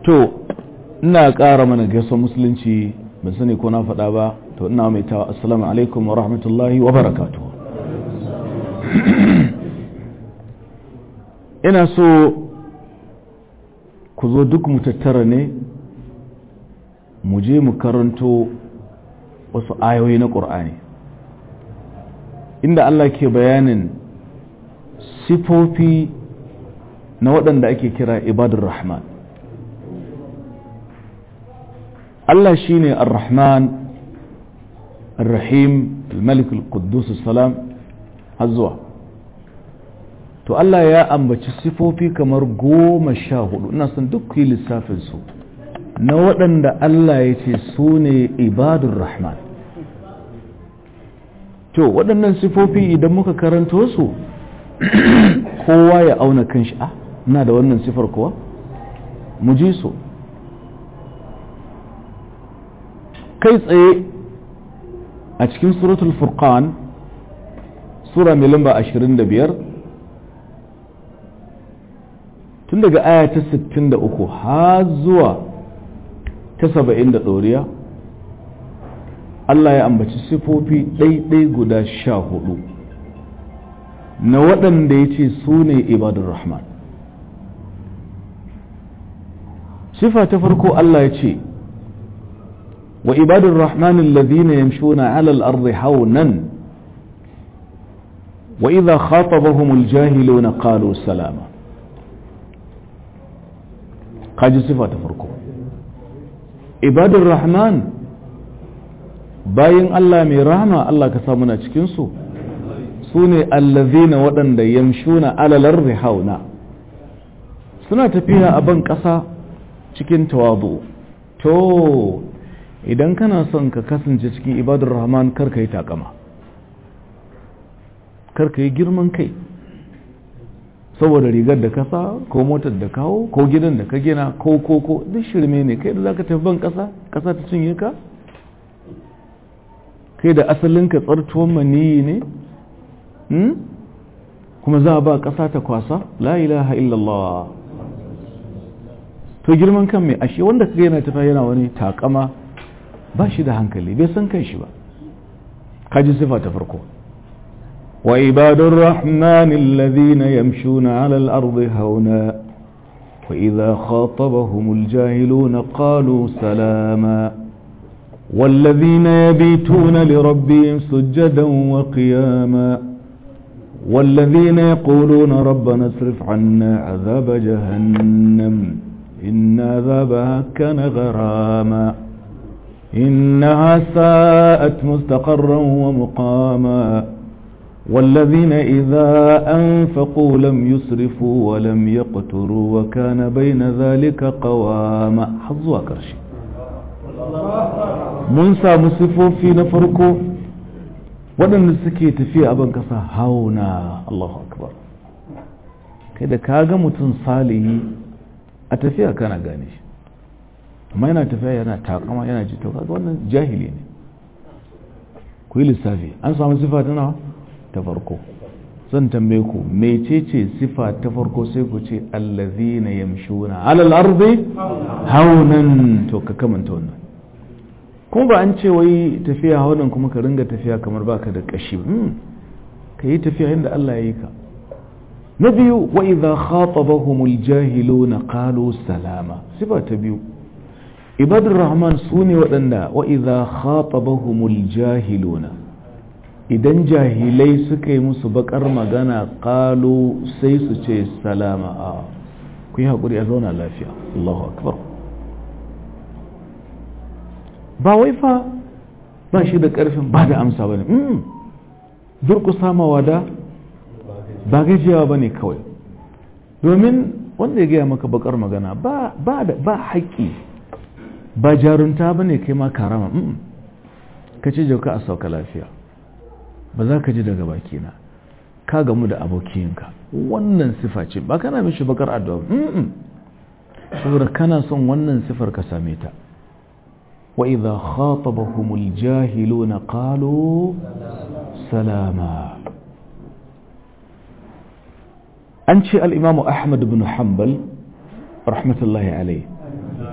to ina ƙara mana gaisuwar musulunci ban sani ko na faɗa ba to ina mai tawa assalamu alaikum wa rahmatullahi wa barakatuh ina so ku zo duk mu tattara ne mu je mu karanto wasu ayoyi na ƙur'ani inda Allah ke bayanin sifofi na waɗanda ake kira ibadur rahman Allah shine ar-rahman ar-rahim al-malik al-quddus salam har zuwa to Allah ya ambaci sifofi kamar goma sha hudu ina son duk yi lissafin su na waɗanda Allah ya ce su ne ibadur rahman to waɗannan sifofi idan muka karanto su kowa ya auna kan shi a ina da wannan sifar kuwa mu ji su kai tsaye a cikin suratul furqan sura mai lamba 25 tun daga aya ta 63 har zuwa ta 70 da ɗoriya Allah ya ambaci sifofi ɗaiɗai guda sha hudu na waɗanda ya ce su ne ibadun rahman sifa ta farko Allah ya ce wa ibadun rahman alladhina yamshuna ala al-ardi hawnan wa idha khatabahum al-jahiluna qalu salama kaji sifa ta farko ibadun rahman bayan Allah mai rahama Allah ka samu na cikinsu su ne allazina waɗanda yamshuna alalar hauna suna tafiya a ban ƙasa cikin tawazu to idan kana son ka kasance cikin ibadar rahman karka yi takama karka yi girman kai saboda rigar da kasa ko motar da kawo ko gidan da ka gina ko ko ko duk shirme ne kai da za ka tafi ban ƙasa ƙasa ta cinye ka kai da asalinka tsartuwan maniyi ne kuma za a ba ƙasa ta kwasa la ilaha illallah to girman kan mai ashe wanda kaga yana tafiya yana wani takama ba shi da hankali bai san kan shi ba kaji sifa ta farko wa ibadur rahman alladhina yamshuna ala al-ardi hauna wa idha khatabahumul jahiluna qalu salama والذين يبيتون لربهم سجدا وقياما والذين يقولون ربنا اصرف عنا عذاب جهنم إن عذابها كان غراما إنها ساءت مستقرا ومقاما والذين إذا أنفقوا لم يسرفوا ولم يقتروا وكان بين ذلك قواما حظوا كرشي mun samu sifofi na farko waɗanda suke tafiya a ban ƙasa hauna Allahu akbar kai da ka ga mutum salihi a tafiya kana gane shi amma yana tafiya yana takama yana ji to kaga wannan jahili ne ku yi lissafi an samu sifa ta nawa ta farko zan tambaye ku mecece sifa ta farko sai ku ce allazina yamshuna alal ardi haunan to ka kamanta wannan kuma ba an ce wai tafiya haunan kuma ka ringa tafiya kamar baka da kashi ka yi tafiya yadda Allah ya yi ka na biyu wa idza khatabahumul jahiluna qalu salama sifa ta biyu ibadur rahman sune waɗanda wa idza khatabahumul jahiluna idan jahilai suka yi musu bakar magana qalu sai su ce salama a ku yi haƙuri a zauna lafiya Allahu akbar ba wai fa ba shi da ƙarfin ba da amsa ba ne durƙusa mawada ba gajiyawa ba ne kawai domin wanda ya gaya maka bakar magana ba haƙƙi ba jarunta ba ne kai ma karama ka ce jauka a sauka lafiya ba za ka ji daga bakina ka gamu da abokinka wannan sifa ce ba kana mishi bakar addu'a saboda kana son wannan sifar ka same ta وإذا خاطبهم الجاهلون قالوا سلاما أنشئ الإمام أحمد بن حنبل رحمة الله عليه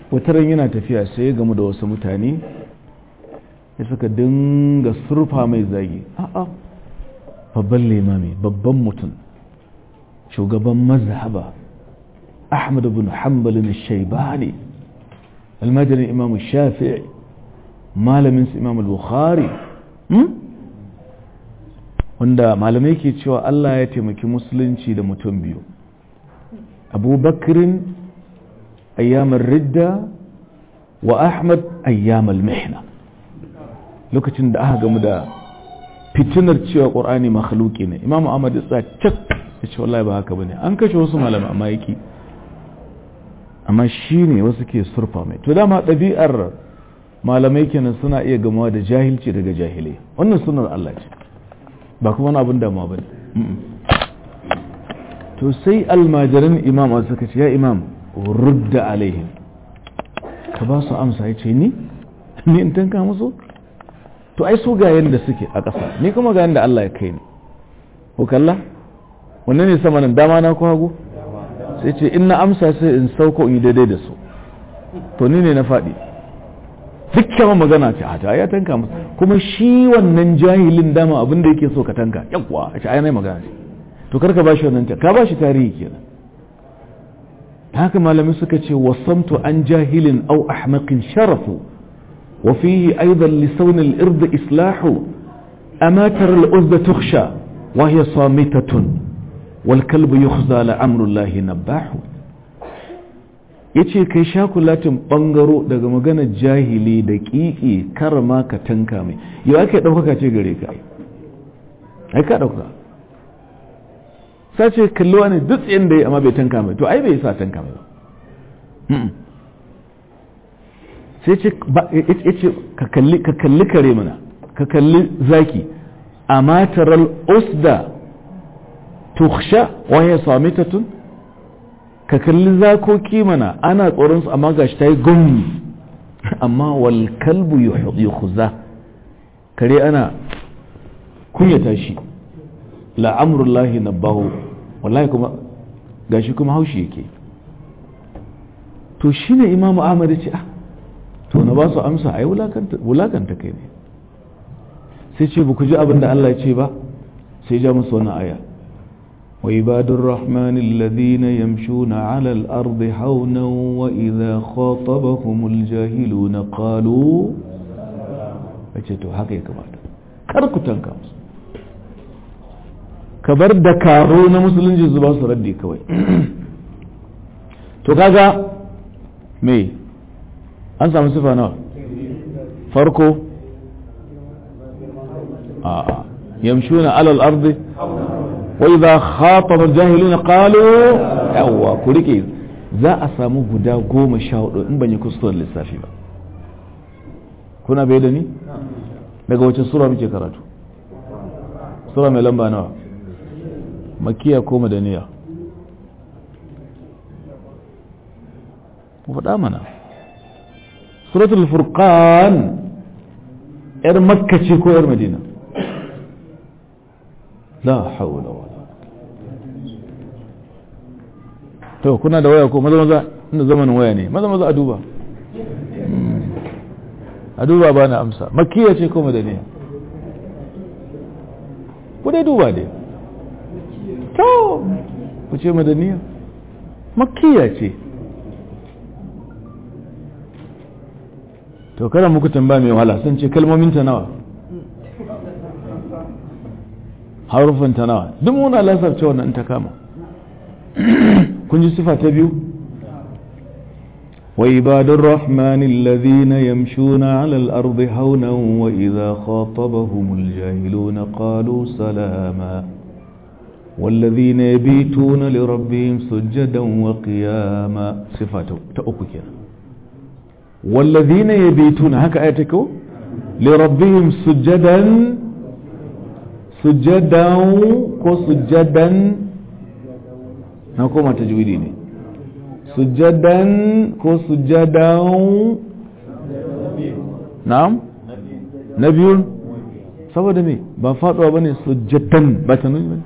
wataran yana tafiya sai ya gamu da wasu mutane ya suka dinga surfa mai zagi a'a babban limami babban mutum shugaban mazhaba ahmad bin hanbalin shaibani almajirin imam shafi'i malamin su imam bukhari wanda malamai ke cewa Allah ya taimaki musulunci da mutum biyu abubakarin ayyamar ridda wa ahmad ayyamar mihna lokacin da aka gamu da fitinar cewa ƙorani makhluki ne imam ahmad ya tsaya cak ya ce wallahi ba haka bane an kashe wasu malamai amma yaki amma shi ne wasu ke surfa mai to dama ɗabi'ar malamai kenan suna iya gamawa da jahilci daga jahilai wannan sunar Allah ce ba kuma wani abin damuwa ba to sai almajiran imam a suka ce ya imam rudda alaihim ka ba su amsa ya ce ni ni in tanka musu to ai su ga yadda suke a ƙasa ni kuma ga yadda Allah ya kai ni ko kalla wannan ne sama nan dama na ko hagu sai ce in na amsa sai in sauko in yi daidai da su to ni ne na faɗi dukkan magana ce a ta ya tanka musu kuma shi wannan jahilin dama abin da yake so ka tanka yakwa a ce ai magana ce to karka bashi wannan ta ka bashi tarihi kenan haka malamai suka ce wasamtu an jahilin au ahmaqin sharafu wa fihi aidan li sawn al ird islahu ama tara al uzda tukhsha wa hiya samitatun wal kalbu yukhza la amru allah nabahu yace kai shakulatin bangaro daga magana jahili da kiki karma ka tanka mai yau ake daukaka ce gare ka ai ka dauka sace kalli wani duk tsayin da ya amma bai tanka mai to ai bai sa tanka mai ba sai ce ka kalli kare mana ka kalli zaki a mataral usda tuksha waye samitatun ka kalli zakoki mana ana tsoron su amma gashi ta yi gumi amma wal kalbu yukhza kare ana kunyata shi la'amurullahi nabahu wallahi kuma gashi kuma haushi yake to shine imamu ahmad ce ah to na ba su amsa ai wulakanta kai ne sai ce ba ku ji abin da Allah ya ce ba sai ja musu wannan aya wa ibadur rahman alladhina yamshuna ala al-ardi hawna wa idha khatabahumul jahiluna qalu ce to haka ya kamata kar ku tanka musu ka bar da karo na musulunci su ba su raddi kawai to kaga me an samu sifa nawa farko a yamshuna alal ardi wa idha khataba jahiluna qalu yawwa ku rike za a samu guda goma sha hudu in ban yi kuskuren lissafi ba kuna bai da ni daga wace sura muke karatu sura mai lamba nawa makiya ko madaniya ku faɗa mana suratul furqan yar makka ce ko yar madina la haula wala to kuna da waya ko maza maza inda zamanin waya ne maza maza a duba a duba ba na amsa makiya ce ko madaniya ku dai duba dai to ku ce madaniya makiya ce to kada muku tambaya mai wahala sun ce kalmomin ta nawa harufan ta nawa duk muna lasarce wannan ta kama kun ji sifa ta biyu وعباد الرحمن الذين يمشون على الأرض هونا وإذا خاطبهم الجاهلون قالوا سلاما والذين يبيتون لربهم سجدا وقياما صفاته تأكد والذين يبيتون هكا آياتكو لربهم سجدا سجدا وسجدا نقوم تجويدين سجدا وسجدا نعم نبي saboda me ba faduwa bane sujjatan ba ta nuni bane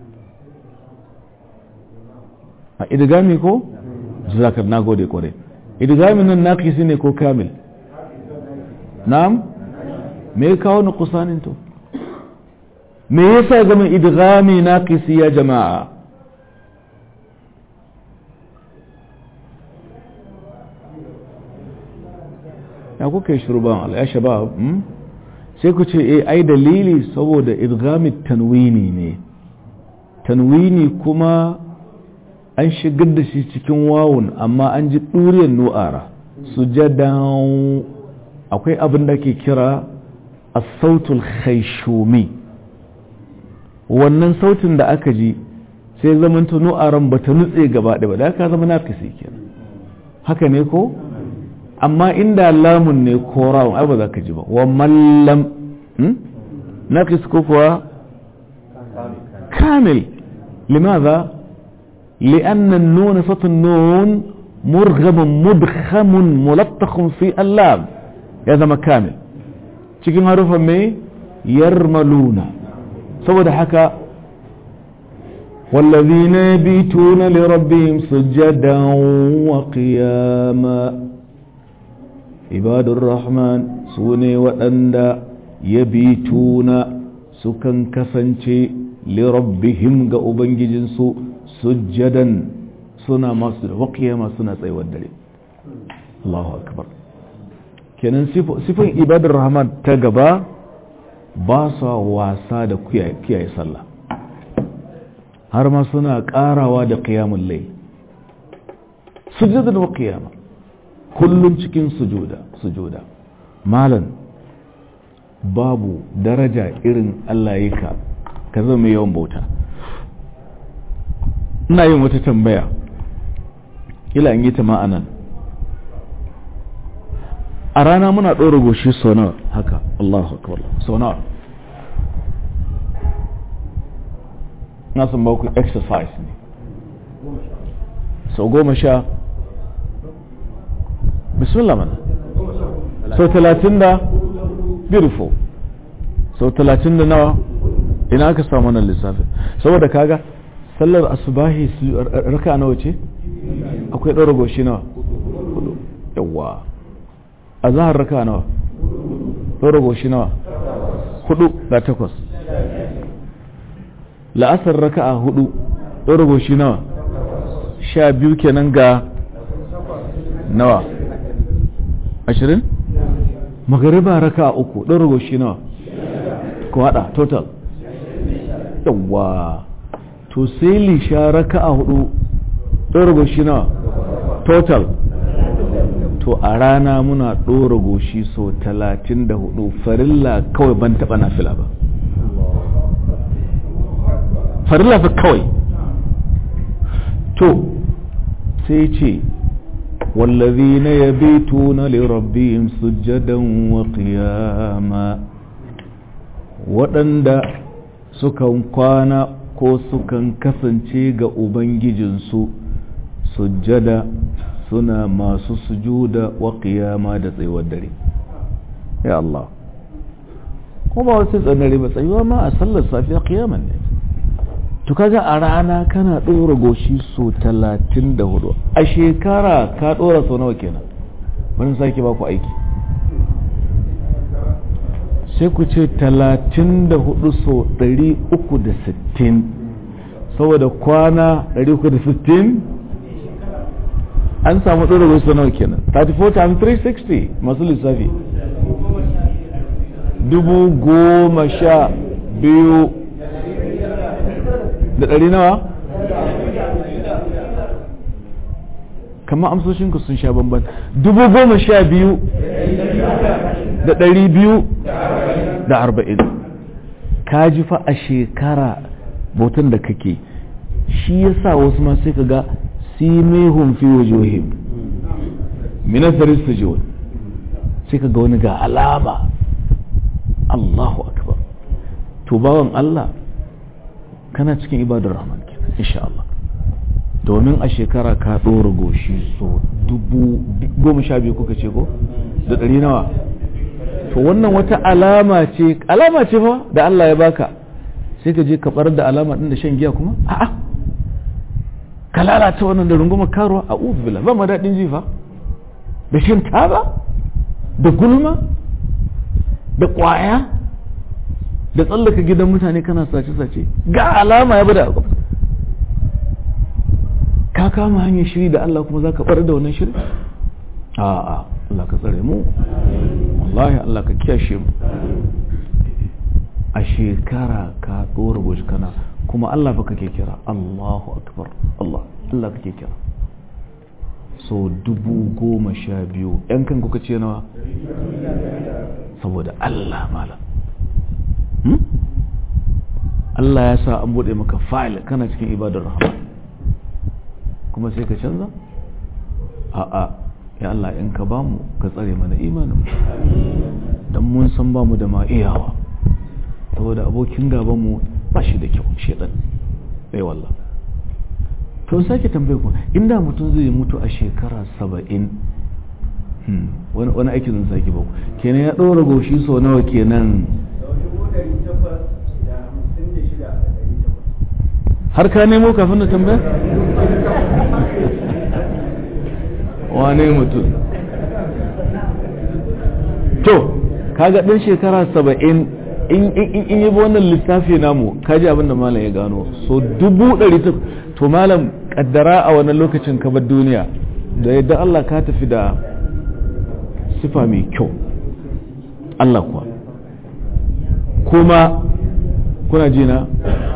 a idigami ko zakar na gode kore idgamin nan naqisi ne ko kamil na'am me ya kawo nuqsanin to me yasa zama idgami naqisi ya jama'a ya kuka yi shurban ya shabab sai ku ce eh ai dalili saboda idgami tanwini ne tanwini kuma an shigar da shi cikin wawun amma an ji ɗuriyar nu'ara sujadan akwai abin da ke kira a sautul khaishumi wannan sautin da aka ji sai zamanta nu'aran ba ta nutse gaba ɗaya ba da aka zama nafisi kenan haka ne ko amma inda lamun ne ko rawun ai ba za ka ji ba wa mallam nafis ko kuwa kamil limaza لأن النون صوت النون مرغم مدخم ملطخ في اللام هذا مكامل cikin harufan mai yarmaluna saboda haka والذين يبيتون لربهم سجدا وقياما عباد الرحمن سوني وأندا يبيتون سكن كسنشي لربهم قأبنججنسو sujjadan suna masu da waƙiyama suna tsayuwar dare Allahu akbar kenan sifin ibadar rahman ta gaba ba su wasa da kiyaye sallah har ma suna ƙarawa da ƙiyamun lai sujjadan waƙiyama kullum cikin sujuda sujuda malan babu daraja irin Allah yi ka ka zama yawan bauta ina yin wata tambaya ila in yi ta ma'anan a rana muna ɗora goshi sau nawa haka Allahu akbar sau nawa na san baku exercise ne sau goma sha bismillah mana sau talatin da beautiful sau talatin da nawa ina aka samu wannan lissafin saboda kaga sallar asubahi raka nawa ce akwai ɗora goshi nawa yawa a zahar raka nawa ɗora goshi nawa hudu ga takwas la'asar raka a hudu ɗora goshi nawa sha biyu kenan ga nawa ashirin magariba raka a uku ɗora goshi nawa ko haɗa total yawa to sai lisha raka a hudu ɗora goshi nawa total to a rana muna ɗora goshi so talatin da hudu farilla kawai ban taɓa na fila ba farilla fa kawai to sai ce والذين يبيتون لربهم سجدا وقياما waɗanda sukan kwana ko sukan kasance ga Ubangijinsu sujjada suna masu sujuda wa qiyama da tsayuwar dare ya Allah ko ba wasu tsanare ba tsayuwa ma a sallar safiya qiyaman ne to kaga a rana kana ɗora goshi so talatin da hudu a shekara ka ɗora sau nawa kenan wani sake ba ku aiki sai ku ce talatin da hudu so ɗari uku da sittin saboda kwana ɗari uku da sittin an samu ɗora goshi sau nawa kenan 34 times 360 masu lissafi dubu goma sha biyu da ɗari nawa kama amsoshinku sun sha bamban dubu goma sha biyu da ɗari biyu da arba'in ka ji fa a shekara bautan da kake shi ya sa wasu ma sai ka ga simehun fi wajohim minasaris sujud sai ka ga wani ga alama Allahu akbar to bawan Allah kana cikin ibadar rahman kenan insha Allah domin a shekara ka ɗora goshi so dubu goma sha biyu kuka ce ko da ɗari nawa to wannan wata alama ce alama ce fa da Allah ya baka sai ka je ka bar da alama ɗin da shan giya kuma a'a ka lalata wannan da rungumar karuwa a uzu bila ba ma daɗin jifa da shan taba da gulma da ƙwaya da tsallaka gidan mutane kana sace-sace ga alama ya bada a ƙwafa ka kama hanyar shiri da Allah kuma za ka ɓar da wannan shiri a'a Allah ka tsare mu wallahi Allah ka kiyashe mu a shekara ka ɗora goshi kana kuma Allah fa kake kira Allahu akbar Allah Allah kake kira so dubu goma sha biyu yan kan kuka ce nawa saboda Allah malam Allah ya sa an buɗe maka file kana cikin ibadar rahman kuma sai ka canza a'a ya Allah in ka bamu ka tsare mana imanin dan mun san bamu da ma iyawa saboda abokin gaban mu ba shi da kyau shedan bai wallah to sake tambaye ku inda mutum zai mutu a shekara saba'in wani aiki zan sake ba kenan ya ɗora goshi sau nawa kenan har ka nemo kafin da tambaya wane mutum to kaga ɗin shekara saba'in in yi wannan lissafi namu kaji abin da malam ya gano so dubu ɗari ta to malam kaddara a wannan lokacin ka bar duniya da yadda Allah ka tafi da sifa mai kyau Allah kuwa kuma kuna jina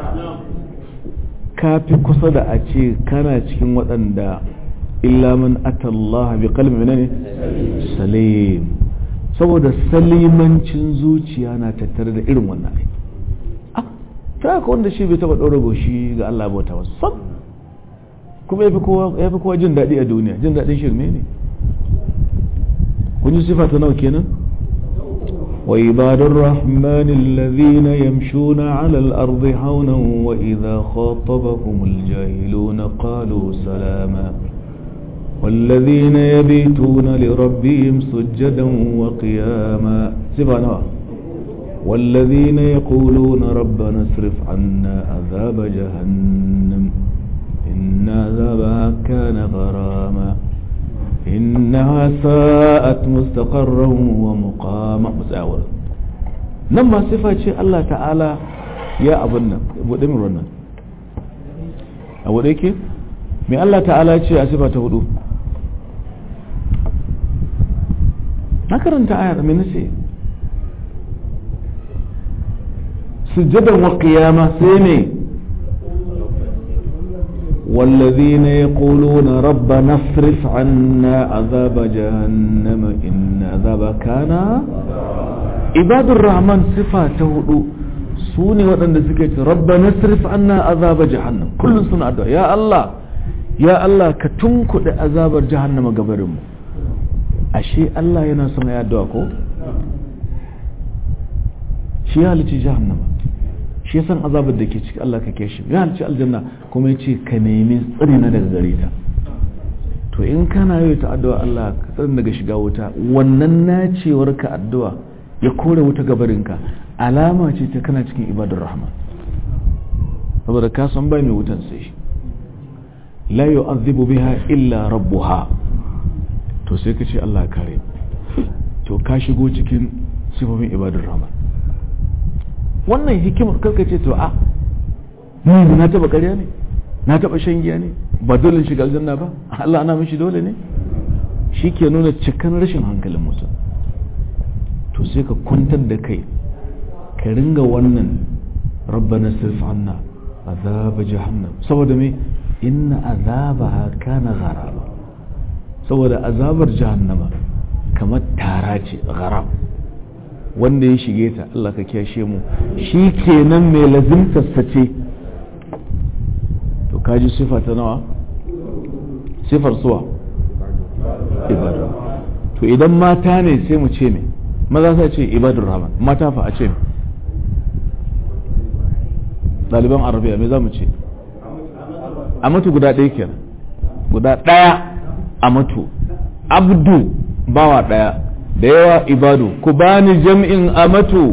ka fi kusa da a ce kana cikin waɗanda illa man atallaha bi qalbin ne salim saboda salimancin zuciya na tattare da irin wannan ai ah ta ka wanda shi bai taba ɗora goshi ga Allah bauta ba sam kuma yafi kowa yafi kowa jin daɗi a duniya jin daɗin shirme ne kun ji sifa ta nawa kenan وعباد الرحمن الذين يمشون على الأرض هونا وإذا خاطبهم الجاهلون قالوا سلاما والذين يبيتون لربهم سجدا وقياما سبحانه والذين يقولون ربنا اصرف عنا عذاب جهنم إن عذابها كان غراما إنها ساءت مستقرا ومقاما مساورا نما صفة شيء الله تعالى يا أبنا ودمر رنا أو ديكي من الله تعالى شيء صفة هدو ما كرنت آية من نسي سجدا وقياما سيمي والذين يقولون ربنا اصرف عنا عذاب جهنم إن عذاب كان عباد الرحمن صفة هدو سوني ودن سكيت ربنا اصرف عنا عذاب جهنم كل سنة أدعو يا الله يا الله كتنكو عذاب جهنم قبرهم أشي الله ينسون يا دعوكو شي هالتي جهنم shi ya san azabar da ke ciki Allah ka shi ya halci aljanna kuma ya ce ka nemi tsari na daga gare ta to in kana yi ta addu'a Allah ka tsari daga shiga wuta wannan nacewar ka addu'a ya kore wuta gabarinka alama ce ta kana cikin ibadar rahman saboda ka san bai mai wutan sai shi la yu'adhibu biha illa rabbuha to sai ka ce Allah kare to ka shigo cikin sifofin ibadar rahman wannan hikimar karka ce to a ni na taba ƙarya ne na taba shan giya ne ba dole shiga aljanna ba Allah ana mishi dole ne shi ke nuna cikan rashin hankalin mutum to sai ka kwantar da kai ka ringa wannan rabbana sirf anna azaba jahannam saboda me inna azabaha kana gharaba saboda azabar jahannama kamar tara ce gharab wanda ya shige ta Allah ka kyashe mu shi kenan mai lazimtarsa ce to kaji sifa ta nawa sifar suwa ibadu to idan mata ne sai mu ce ne maza sai ce ibadur rahman mata fa a ce ɗaliban arabiya me za mu ce a mutu guda ɗaya kenan guda ɗaya a mutu abdu bawa ɗaya da yawa ibadu ku bani jam'in amatu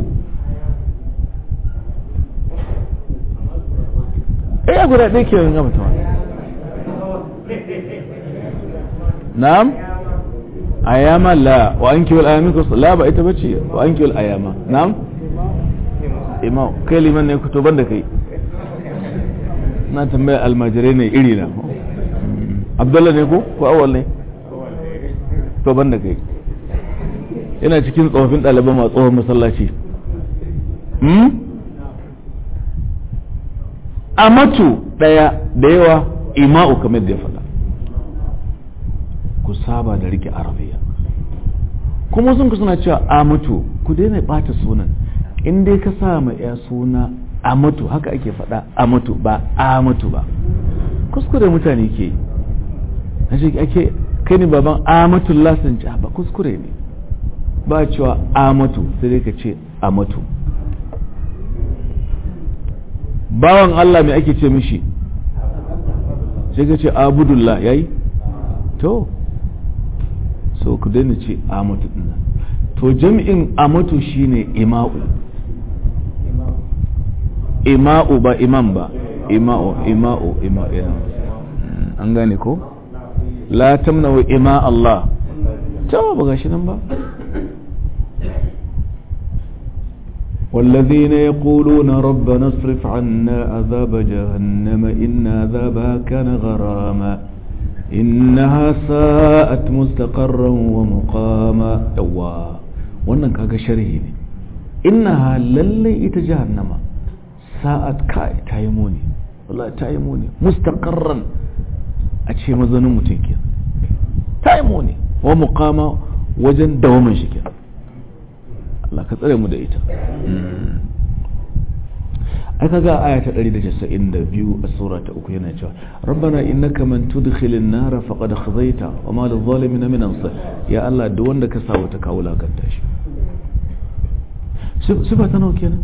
eh guda ɗaya ke yin amata na'am ayama la wa an kiwal ayami ko la ba ita bace wa an kiwal ayama na'am imam kai liman ne ku to banda kai na tambaya almajirai ne iri na abdullah ne ko ko awal ne to banda kai ina cikin tsofaffin ɗaliban masu tsohon masallaci amatu ɗaya da yawa ima'u kamar da ya faɗa ku saba da rike arabiya kuma sun ku suna cewa amatu ku daina ɓata sunan in dai ka sa ma ya suna amatu haka ake faɗa amatu ba amatu ba kuskure mutane ke yi ake kai ne baban amatullah sun ci ba kuskure ne ba cewa amatu sai dai ka ce amatu bawan Allah mai ake ce mishi sai ka ce abudullah yayi to so ku daina ce amatu din to jami'in amatu shine ima'u ima'u ba imam ba ima'u ima'u ima'u an gane ko la tamnawu ima Allah ta ba gashi nan ba والذين يقولون ربنا اصرف عنا عذاب جهنم إن عذابها كان غراما إنها ساءت مستقرا ومقاما يوا wannan kaga sharhi ne innaha lalle ita jahannama sa'at kai ta yi muni wallahi ta yi muni mustaqarran a ce mazanin mutum ke ta yi muni wa muqama wajen dawamin shi ke Allah ka tsare mu da ita ai kaga aya ta 192 a sura ta uku yana cewa rabbana innaka man tudkhilin nar faqad khazayta wa ma lil zalimin min ansar ya Allah duk wanda ka sa wata kawo lakanta shi sifa ta nawa kenan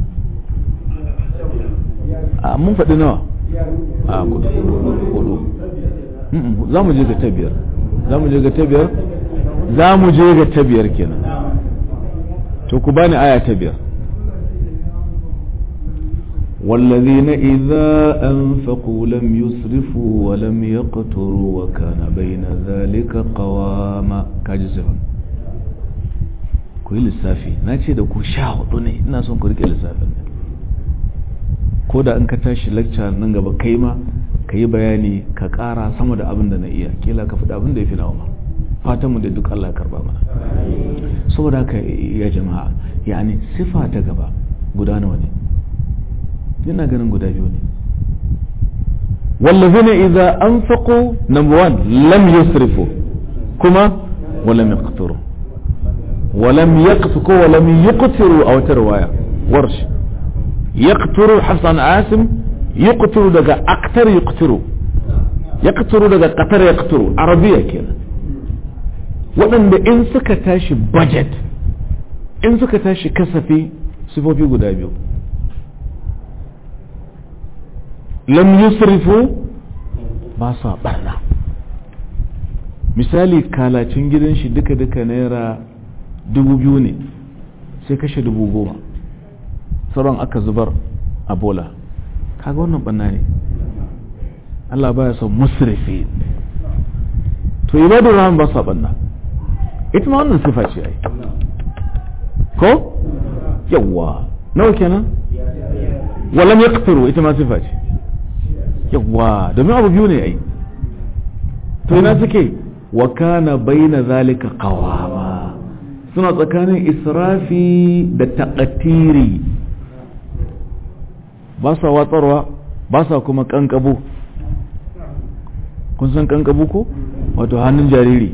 a mun faɗi nawa a kudu kudu za mu je ga ta biyar za mu je ga ta biyar za mu je ga ta biyar kenan to ku bani aya ta biyar والذين إذا أنفقوا لم يسرفوا ولم يقتروا وكان بين ذلك قواما كاجزهم ku yi lissafi na ce da ku sha hudu ne ina son ku rike lissafin ko da in ka tashi lecture nan gaba kai ma ka yi bayani ka kara sama da abin da na iya kila ka faɗi abin da ya fi nawa ma fatanmu da duk Allah ya karba mana saboda haka ya jama'a yani sifa ta gaba guda nawa ne yana ganin guda biyu ne wallazina idza anfaqu number one lam yusrifu kuma wa lam yaqturu wa lam yaqtu wa lam yuqtiru aw tarwaya warsh yaqturu hasan asim yuqtiru daga aktar yuqtiru yaqturu daga qatar yaqturu arabiya kenan waɗanda in suka tashi budget in suka tashi kasafi sifofi guda biyu lam yusrifu ba sa barna misali kalacin gidan shi duka-duka naira dubu biyu ne sai kashe dubu goma sauran aka zubar a bola kaga wannan banna ne Allah baya son musrifi to ibadu rahman ba sa banna ita ma wannan sifa ce ai ko yawwa nawa kenan walam yaqtiru ita ma sifa ce yawwa domin abu biyu ne ai to ina suke wa kana baina zalika qawama suna tsakanin israfi da taqatiri ba sa watsarwa ba sa kuma kankabu kun san kankabu ko wato hannun jariri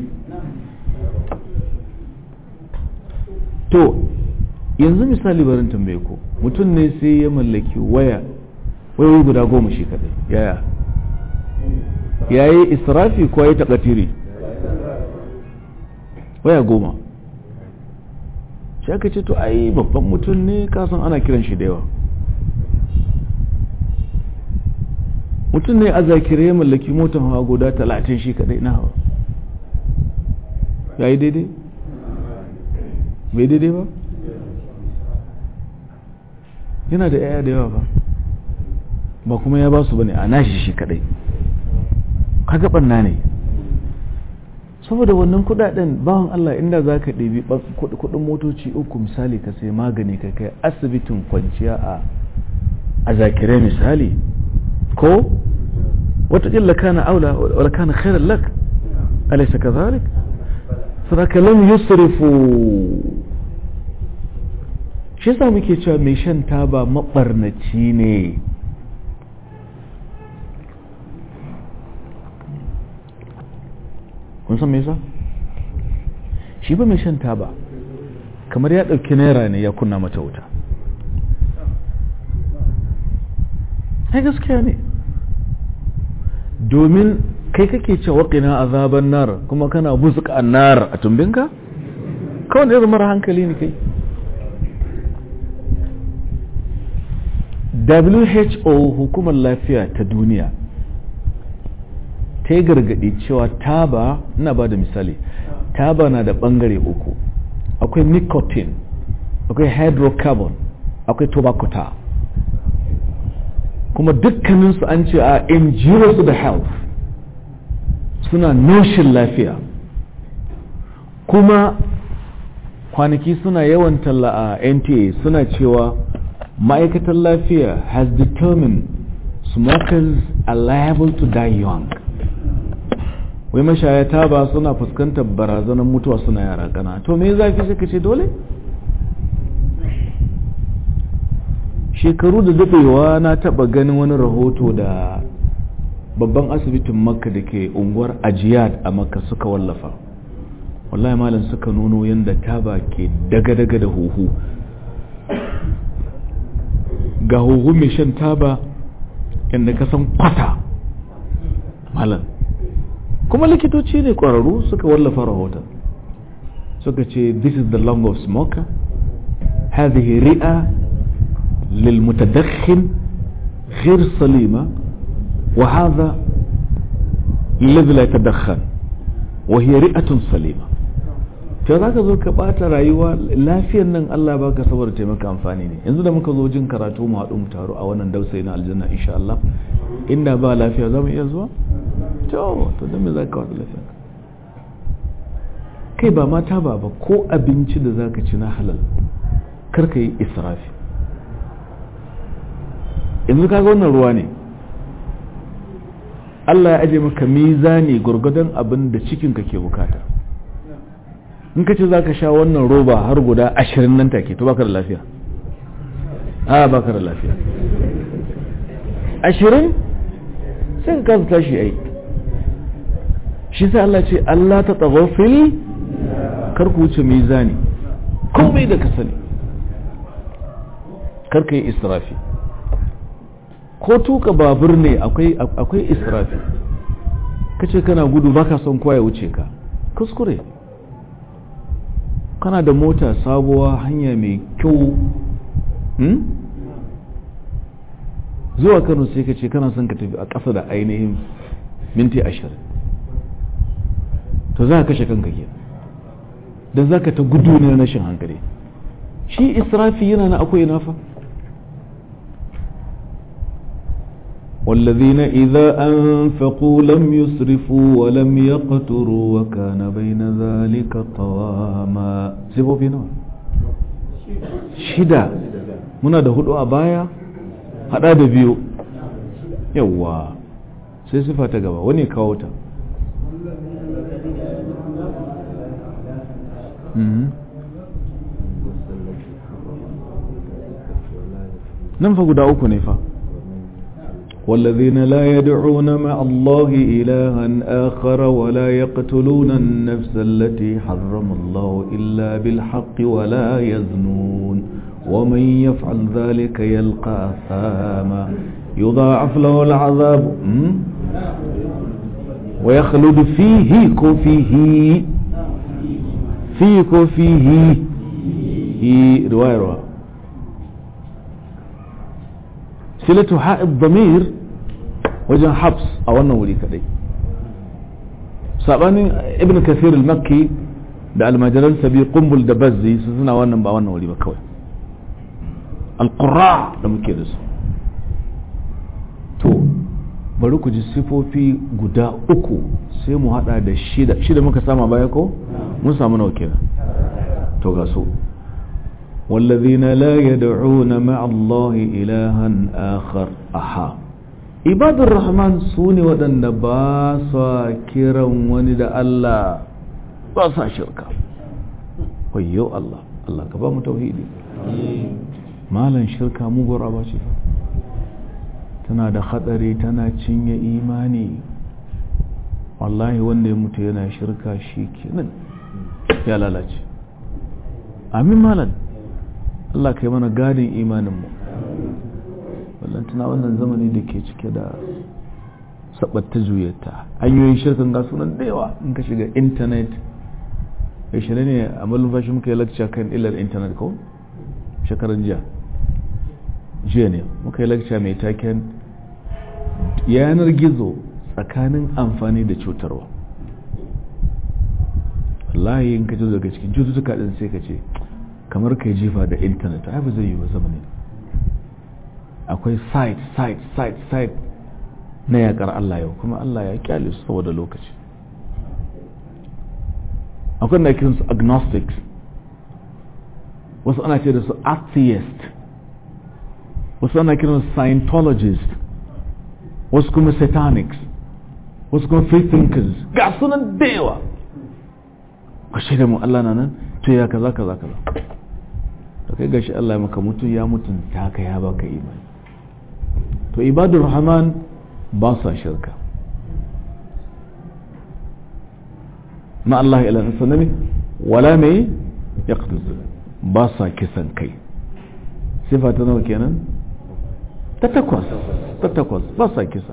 to yanzu misali barin tambaye ko mutum ne sai ya mallaki waya wayoyi guda goma shi kadai yaya yayi israfi ko yayi takatiri waya goma shi aka ce to ai babban mutum ne kasan ana kiran shi da yawa mutum ne a zakire ya mallaki motar hawa guda talatin shi kadai na hawa ya yi daidai bai daidai ba yana da yaya da yawa ba ba kuma ya ba su bane a nashi shi kadai kaga banna ne saboda wannan kudaden bawan Allah inda za ka ɗabi kudin motoci uku misali ka sai magani ka kai asibitin kwanciya a a zakire misali ko watakila kana aula wala kana khairan lak alaysa kadhalik sadaka lam yusrifu shi yasa muke cewa mai shan taba mabarnaci ne kun san me yasa shi ba mai shan taba kamar ya ɗauki naira ne ya kunna mata wuta ai gaskiya ne domin kai kake ce waƙina azaban nar kuma kana buzuka annar a tumbinka kawai da mara hankali ne kai WHO hukumar lafiya ta duniya ta yi gargaɗi cewa taba ina ba da misali taba na da ɓangare uku akwai nicotine akwai hydrocarbon akwai tobacco tar kuma dukkaninsu an ce a injurious to the health suna noshin lafiya kuma kwanaki suna yawan talla a nta suna cewa ma'aikatar lafiya has determined smokers are liable to die young wai mashaya taba suna fuskantar barazanar mutuwa suna yara kana to me zafi suka ce dole shekaru da daɗewa na taɓa ganin wani rahoto da babban asibitin makka da ke unguwar ajiyad a makka suka wallafa wallahi malam suka nuno yadda taba ke daga-daga da huhu ga huhu mai shan taba yadda ka san kwata malam kuma likitoci ne ƙwararru suka wallafa rahoton suka ce this is the lung of smoker هذه رئة للمتدخن غير سليمة وهذا الذي لا يتدخن وهي رئة سليمة to za ka zo ka ɓata rayuwa lafiyan nan Allah ba ka saboda taimaka amfani ne yanzu da muka zo jin karatu mu haɗu mu taro a wannan dausayi na aljanna insha Allah inda ba lafiya za mu iya zuwa to to don me za ka wata lafiya kai ba mata ba ba ko abinci da za ka ci na halal kar ka yi israfi yanzu kaga wannan ruwa ne Allah ya aje maka mizani gurgudan abin da cikinka ke bukata in ka ce za ka sha wannan roba har guda ashirin nan take to baka da lafiya a baka da lafiya ashirin sai ka kasa tashi ai shi sai Allah ce Allah ta fil kar ku wuce mizani komai da ka sani kar ka yi israfi ko tuka babur ne akwai israfi ka ce kana gudu baka son kowa ya wuce ka kuskure kana da mota sabuwa hanya mai kyau zuwa kano sai ka ce kana son ka tafi a ƙasa da ainihin minti ashirin to za ka kashe kanka ke da za ka ta gudu ne na rashin hankali shi israfi yana na akwai nafa والذين إذا أنفقوا لم يسرفوا ولم يقتروا وكان بين ذلك قواما سيبوا بينا شدا muna da hudu a baya hada da biyu yawa sai sifa ta gaba wani kawo ta nan fa guda uku ne fa والذين لا يدعون مع الله إلها آخر ولا يقتلون النفس التي حرم الله إلا بالحق ولا يزنون ومن يفعل ذلك يلقى أثاما يضاعف له العذاب ويخلد فيه كفيه فيه كفيه في رواية رواية silatu ha'id damir wajen habs a wannan wuri kadai sabanin ibn kasir al-makki da almajiran sabi kumbul da bazzi su suna wannan ba wannan wuri ba kawai alqurra da muke da su to bari ku ji sifofi guda uku sai mu hada da shida shida muka sama baya ko mun samu nawa kenan to ga su والذين لا يدعون مع الله إلها آخر أحا عباد الرحمن سوني ودن باسا كرا وند الله باسا شركا ويو الله الله كبام توحيدي مالا شركا مغر أبا شفا tana da hatsari tana cinye imani wallahi wanda ya mutu yana shirka shi kenan ya lalace amin malam Allah kai mana gadin imaninmu tuna wannan zamani da ke cike da sabatta juyata hanyoyin shirkan ga sunan da yawa in ka shiga intanet ya shirya ne a malumfashi muka yi lakca kan illar intanet ko shekaran jiya jiya ne muka yi lakca mai taken yanar gizo tsakanin amfani da cutarwa wallahi in ka ji daga cikin cututtuka din sai ka ce kamar kai jifa da intanet ai ba zai yi wa zamani akwai site site site site na yakar Allah yau kuma Allah ya kyale su saboda lokaci akwai na kiransu agnostics wasu ana ce da su atheist wasu ana kiransu scientologist wasu kuma satanics wasu kuma free thinkers ga sunan da yawa ku shaida mu Allah na nan to ya kaza kaza kaza to kai gashi Allah ya maka mutu ya mutunta ka ya baka imani to ibadur rahman ba sa shirka ma Allah ila sanami wala mai yaqtuz ba sa kisan kai sifa ta nawa kenan ta takwas ta takwas ba sa kisa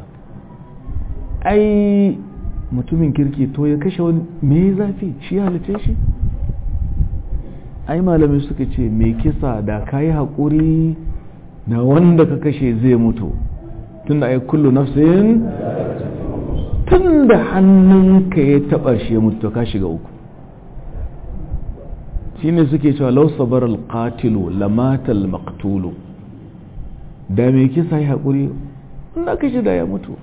ai mutumin kirki to ya kashe wani me zafi shi halice shi ai malamai suka ce mai kisa da ka yi haƙuri da wanda ka kashe zai mutu tun da ai kullu nafsin tun da hannunka ya taɓa shi ya mutu ka shiga uku shi ne suke cewa lau sabar alƙatilu lamatal maktulu da mai kisa ya haƙuri na kashe da ya mutu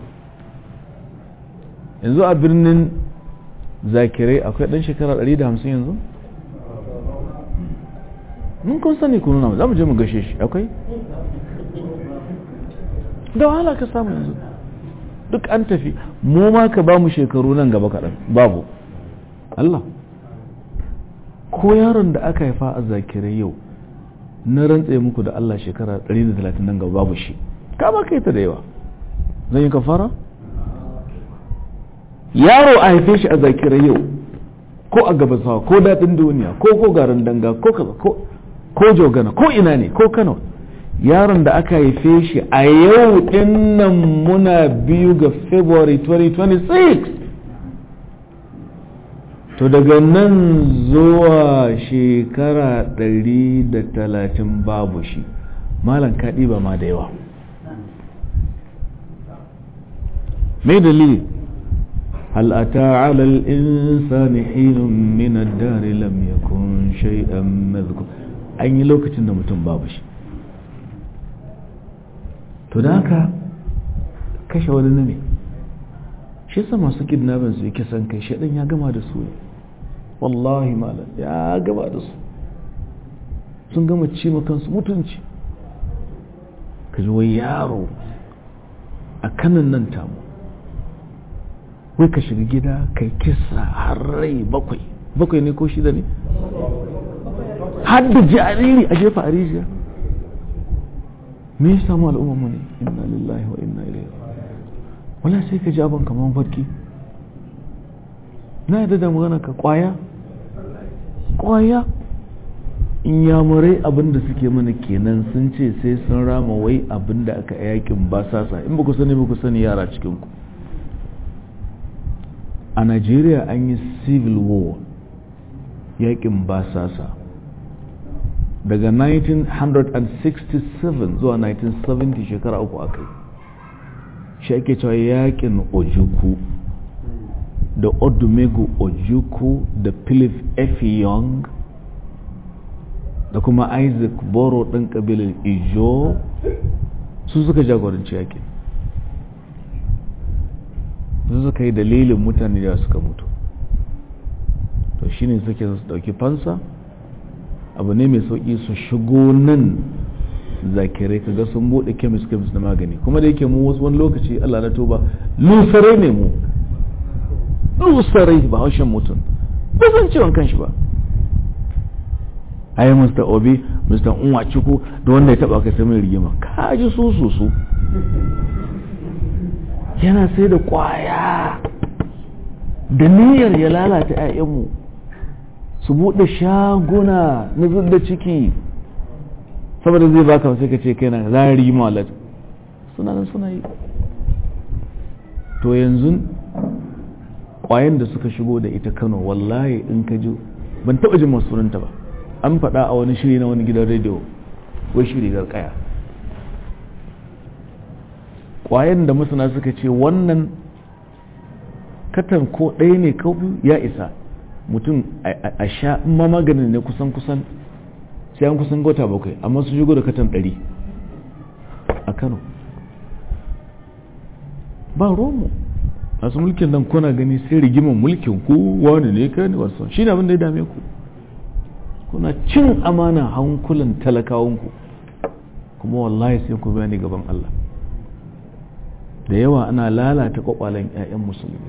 yanzu a birnin zakirai akwai ɗan shekara 150 yanzu? mun kun sani ku nuna za mu je mu gashe shi akwai da wahala ka samu yanzu duk an tafi mu ma ka ba mu shekaru nan gaba kaɗan babu Allah ko yaron da aka haifa a zakirai yau na rantse muku da Allah shekara 130 nan gaba babu shi ka ba kai ta da yawa zan yi kafara yaro a haife shi a zakirai yau ko a gabasawa ko daɗin duniya ko ko garin danga ko kaza ko ko jogana ko ina ne ko kano yaron da aka haife shi a yau dinnan muna biyu ga february 2026 to daga nan zuwa shekara 130 babu shi malam kaɗi ba ma da yawa mai dalili هل أتى على الإنسان حين من الدار لم يكن شيئا مذكور an yi lokacin da mutum babu shi to da haka kashe wani na me shi sa masu kidnapping su yi kisan kai shaɗin ya gama da su ne wallahi malam ya gama da su sun gama ci kansu mutunci ka ji wai yaro a kanan nan tamu wai ka shiga gida kai kisa har rai bakwai bakwai ne ko shida ne har da jariri a jefa a rijiya me ya samu al'ummarmu ne inna lillahi wa inna ilaihi wala sai ka ji abin kamar farki na yadda da magana ka kwaya kwaya in yamurai abin da suke mana kenan sun ce sai sun rama wai abin da aka yakin ba sasa in ba ku sani ba ku sani yara cikinku a Najeriya an yi civil war yakin basasa daga 1967 zuwa 1970 shekara uku aka yi shi ake cewa yakin ojuku da odumegu ojuku da philip f young da kuma isaac boro ɗin ƙabilar ijo su suka jagoranci yakin su suka yi dalilin mutane da suka mutu to shine suke su dauki fansa abu ne mai sauki su shigo nan zakirai kaga sun bude kemis kemis na magani kuma da yake mu wasu wani lokaci Allah na tuba lusarai ne mu lusarai ba haushen mutum ba zan ciwon kanshi ba ai Mr. Obi Mr. Unwachuku da wanda ya taba ka sai mai rigima ka ji su su su yana sai da kwaya da niyyar ya lalata 'ya'yanmu su buɗe shaguna na da ciki saboda zai baka sai ka ce kai na zari malat suna nan suna yi to yanzu kwayan da suka shigo da ita kano wallahi in ka ji ban taɓa jin masunanta ba an faɗa a wani shiri na wani gidan rediyo wai shiri kaya kwayan da masana suka ce wannan katan ko ɗaya ne ko ya isa mutum a sha ma maganin ne kusan kusan sai an kusan gota bakwai amma su shigo da katan ɗari a kano ba romo masu mulkin nan kuna gani sai rigiman mulkin ku wani ne ka ne wasu shi ne abin da ya dame ku kuna cin amana hankulan talakawanku kuma wallahi sai ku bayani gaban Allah da yawa ana lalata kwakwalen 'ya'yan musulmi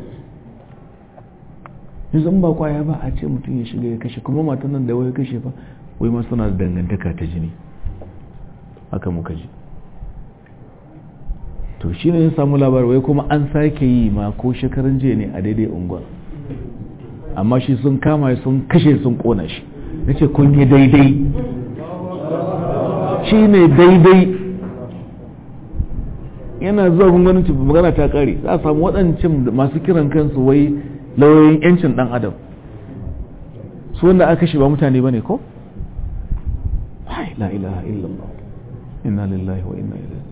yanzu ba kwaya ba a ce mutum ya shiga ya kashe kuma matan nan da wai kashe fa wai ma suna da dangantaka ta jini haka muka ji to shi ne ya samu labar wai kuma an sake yi ma ko shekarun jiya ne a daidai unguwar amma shi sun kama sun kashe sun kona shi na ce kun yi daidai shi ne daidai yana zuwa gungunin magana ta kare za a samu waɗancan masu kiran kansu wai lauyoyin yancin ɗan adam su wanda aka kashe ba mutane ba ne ko? la ilaha illallah inna lillahi wa inna ilaihi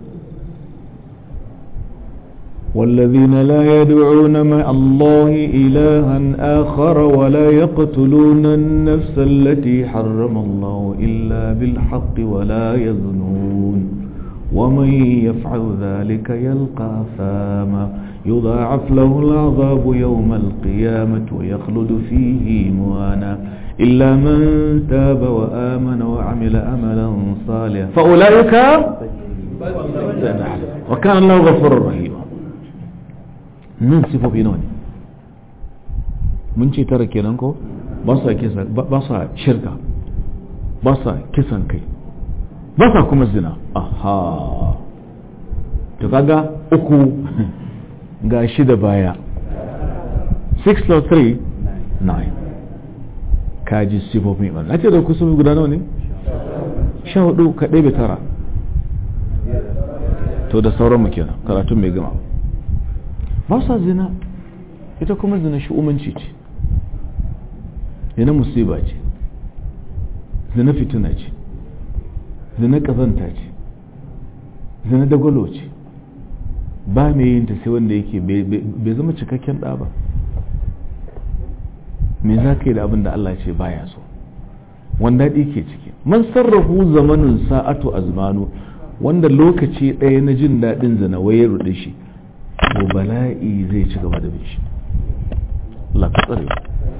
والذين لا يدعون مع الله إلها آخر ولا يقتلون النفس التي حرم الله إلا بالحق ولا يزنون ومن يفعل ذلك يلقى ثاما يضاعف له العذاب يوم القيامة ويخلد فيه موانا إلا من تاب وآمن وعمل أملا صالحا فأولئك وكان الله غفورا رحيما nan sifofi nawa ne mun ce tara kenan ko ba sa kisa ba sa shirka ba sa kisan kai ba sa kuma zina aha to kaga uku ga shida baya 6 plus 3 9 kaji sifofi ba na ce da ku sun guda nawa ne sha hudu ka ɗebe tara to da sauran mu kenan karatun mai gama ba sa zina ita kuma zina shi'umanci ce zina musiba ce zina fitina ce zina kazanta ce zina dagwalo ce ba mai yin ta sai wanda yake bai zama cikakken ɗa ba me za ka yi da abin da Allah ce baya so wanda daɗi ke ciki man sarrafu zamanin sa'atu azmanu wanda lokaci ɗaya na jin daɗin zina waye ruɗe shi to bala'i zai ci gaba da shi Allah ka tsare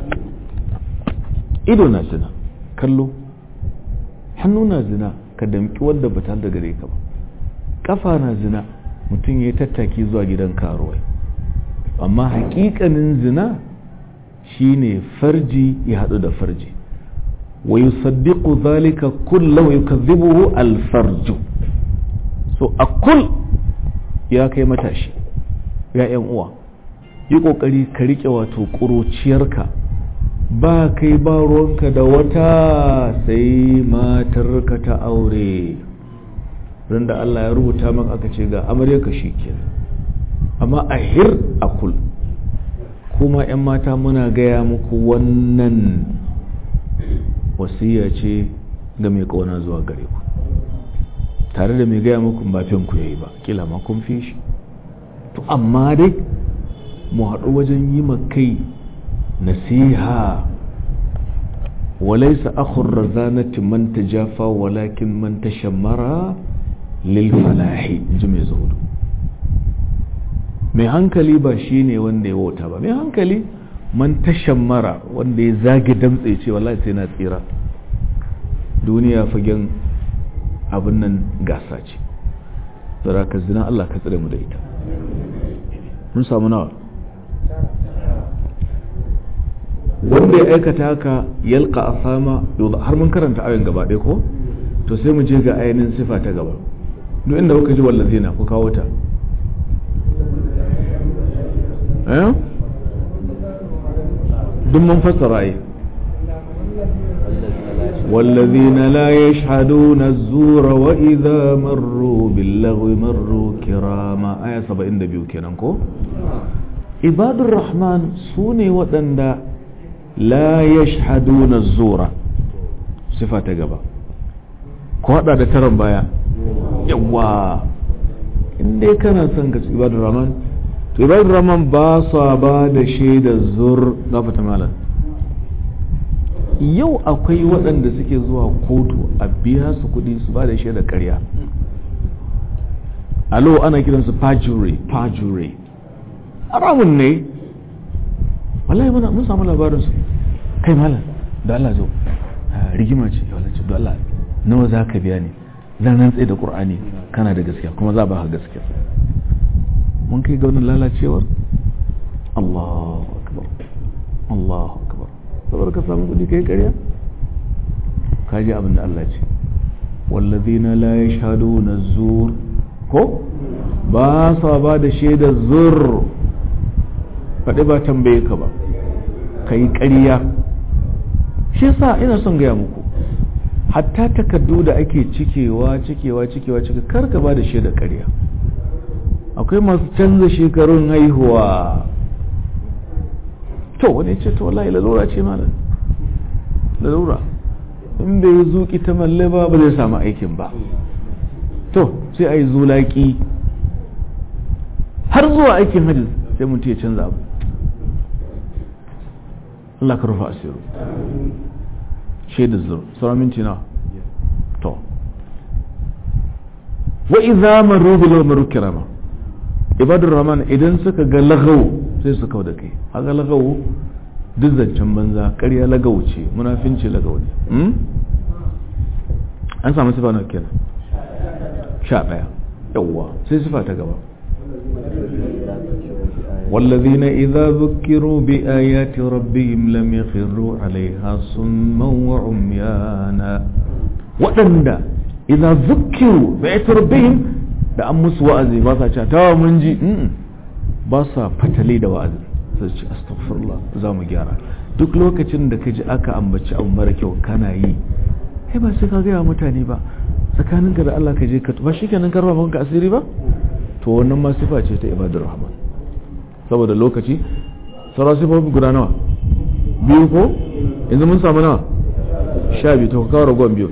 ido na zina kallo hannu na zina ka damki wanda ba da gare ka ba kafa na zina mutum ya tattaki zuwa gidan karuwai amma hakikanin zina shine farji ya haɗu da farji wa yusaddiqu zalika kullu wa yukadhibuhu al-farju so a kul ya kai matashi ya yan uwa yi kokari ka rike wato ƙuruciyarka ba kai ba ruwanka da wata sai matarka ta aure ran da Allah ya rubuta maka aka ce ga amaryarka shi kenan amma a hir a kul kuma 'yan mata muna gaya muku wannan wasiya ce ga mai kauna zuwa gare ku tare da mai gaya muku ba ku yayi ba kila ma kun fi shi to amma dai mu haɗu wajen yi kai nasiha walaisa akhur razanati man tajafa walakin man tashammara lil falahi ji mai zuhudu mai hankali ba shi ne wanda ya wauta ba mai hankali man tashan mara wanda ya zage damtse ce wallahi sai na tsira duniya fagen abin nan gasa ce tsara ka zina Allah ka tsare mu da ita mun samu nawa wanda ya aikata haka yalka a sama har mun karanta ayon gaba ɗaya ko to sai mu je ga ainihin sifa ta gaba duk inda kuka ji wallazina ku kawo ta eh duk mun fassara yi والذين لا يشهدون الزور وإذا مروا باللغو مروا كراما آية 72 kenan ko عباد الرحمن سوني ودندا لا يشهدون الزور صفة gaba ko hada da taron baya yawa inda kana son ka ibadar rahman to ibadar rahman ba sa ba da shaidar zur gafata malam yau akwai waɗanda suke zuwa kotu a biya su kuɗi su ba da shaidar ƙarya alo ana kiransu perjury perjury haramun ne wallahi muna mun samu labarin su kai malam da Allah zo rigima ce wallahi ce da Allah nawa za ka biya ne zan rantse da Qur'ani kana da gaskiya kuma za ba ka gaskiya mun kai ga wannan lalacewar Allahu akbar Allahu akbar saboda ka samu kudi kai ƙarya ka ji abin da Allah ce wallazina la yashhaduna zur ko ba sa ba da shaidar zur faɗi ba tambaye ka ba ka yi ƙarya shi yasa ina son gaya muku hatta takardu da ake cikewa cikewa cikewa cike kar ka ba da shaidar ƙarya akwai masu canza shekarun haihuwa to wani ce to wallahi lalura ce malam lalura in bai zuki ta malle ba ba zai samu aikin ba to sai a yi zulaki har zuwa aikin hajji sai mutum ya canza abu Allah ka rufa asiru shaidar zur sauran minti na to wa idza maru bil maru kirama ibadur rahman idan suka ga lagawo sai su kau da kai haka lagawo duk zancen banza ƙarya lagawo ce munafinci lagawo ne an samu sifa na kenan sha ɗaya yawwa sai sifa ta gaba والذين إذا ذكروا بآيات ربهم لم يخروا عليها صما وعميانا وأندا إذا ذكروا بآيات ربهم da an musu wa'azi ba sa cewa tawa mun ji ba sa fatale da wa'azi sai ce astaghfirullah za mu gyara duk lokacin da ka ji aka ambaci abu mara kyau kana yi kai ba sai ka gaya mutane ba tsakaninka da Allah ka je ka ba shikenan karba maka asiri ba to wannan ma sifa ce ta ibadur rahman saboda lokaci sauran sifofi guda nawa biyu ko yanzu mun samu nawa sha biyu to kawo ragon biyu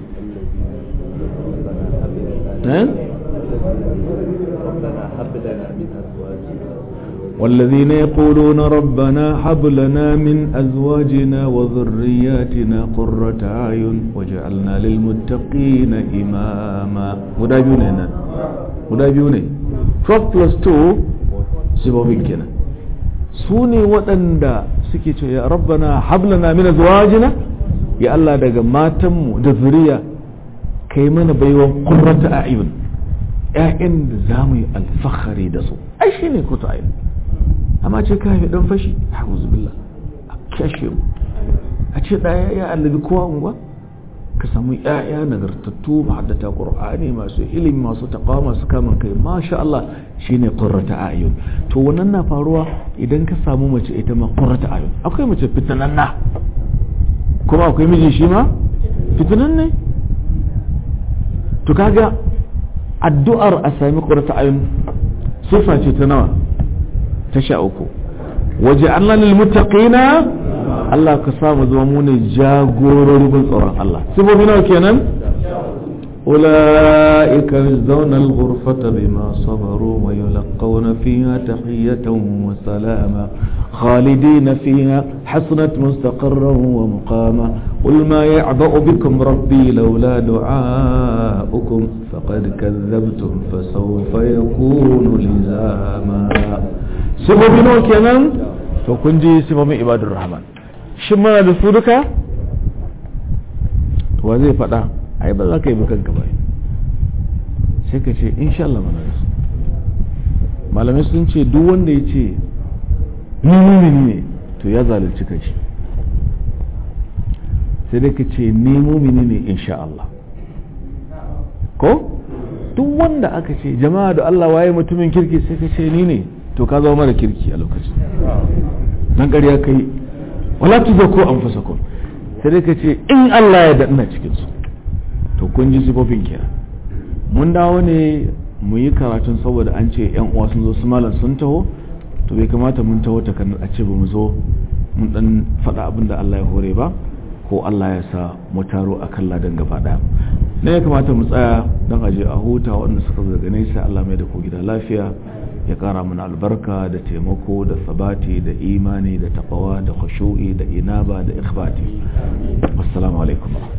والذين يقولون ربنا هب لنا من أزواجنا وذرياتنا قرة أعين وجعلنا للمتقين إماما مدابيون هنا مدابيون 12 plus 2 سببين كنا سوني وطندا suke ce ya rabbana hablana min azwajina ya Allah daga matanmu da zuriya kai mana baiwan qurrata a'yun ƴaƴan da zamu yi alfahari da su ai shine kuta ayin amma ce ka haifi dan fashi a'udhu billah a kashe mu a ce ɗaya ya allabi kowa unguwa ka samu ƴaƴa nagartattu mahaddata qur'ani masu ilimi masu taqwa masu kaman kai masha Allah shine qurrata a'yun to wannan na faruwa idan ka samu mace ita ma qurrata a'yun akwai mace fitananna kuma akwai miji shi ma fitanan ne to kaga addu'ar a sami qurrata a'yun sifa ce ta nawa ta sha uku waje Allah lil muttaqina Allah ka samu zama mu ne jagororin tsoron Allah sifofi nawa kenan أولئك يجزون الغرفة بما صبروا ويلقون فيها تحية وسلاما خالدين فيها حسنت مستقرا ومقاما قل ما يعبأ بكم ربي لولا دعاؤكم فقد كذبتم فسوف يكون لزاما سببنا كمان فكنجي سبب عباد الرحمن شمنا لسودك وزي فتا ai ba za ka yi kanka ba sai ka ce insha Allah mana da su malamai sun ce duk wanda ya ce ni mumini ne to ya zalunci kanshi sai dai ka ce ni mumini ne insha Allah ko duk wanda aka ce jama'a da Allah waye mutumin kirki sai ka ce ni ne to ka zama mara kirki a lokacin nan ƙarya kai wala tuzakku anfusakum sai dai ka ce in Allah ya da ina cikin su to kun ji sifofin kenan mun dawo ne mu yi karatun saboda an ce yan uwa sun zo su malam sun taho to bai kamata mun taho ta kan a ce ba mu zo mun dan faɗa abin da Allah ya hore ba ko Allah ya sa mu taro a kan ladan gaba ɗaya ne ya kamata mu tsaya don aje a huta waɗanda suka zo daga nesa Allah mai da ku gida lafiya ya ƙara mana albarka da taimako da sabati da imani da taqwa da khushu'i da inaba da ikhbati assalamu alaikum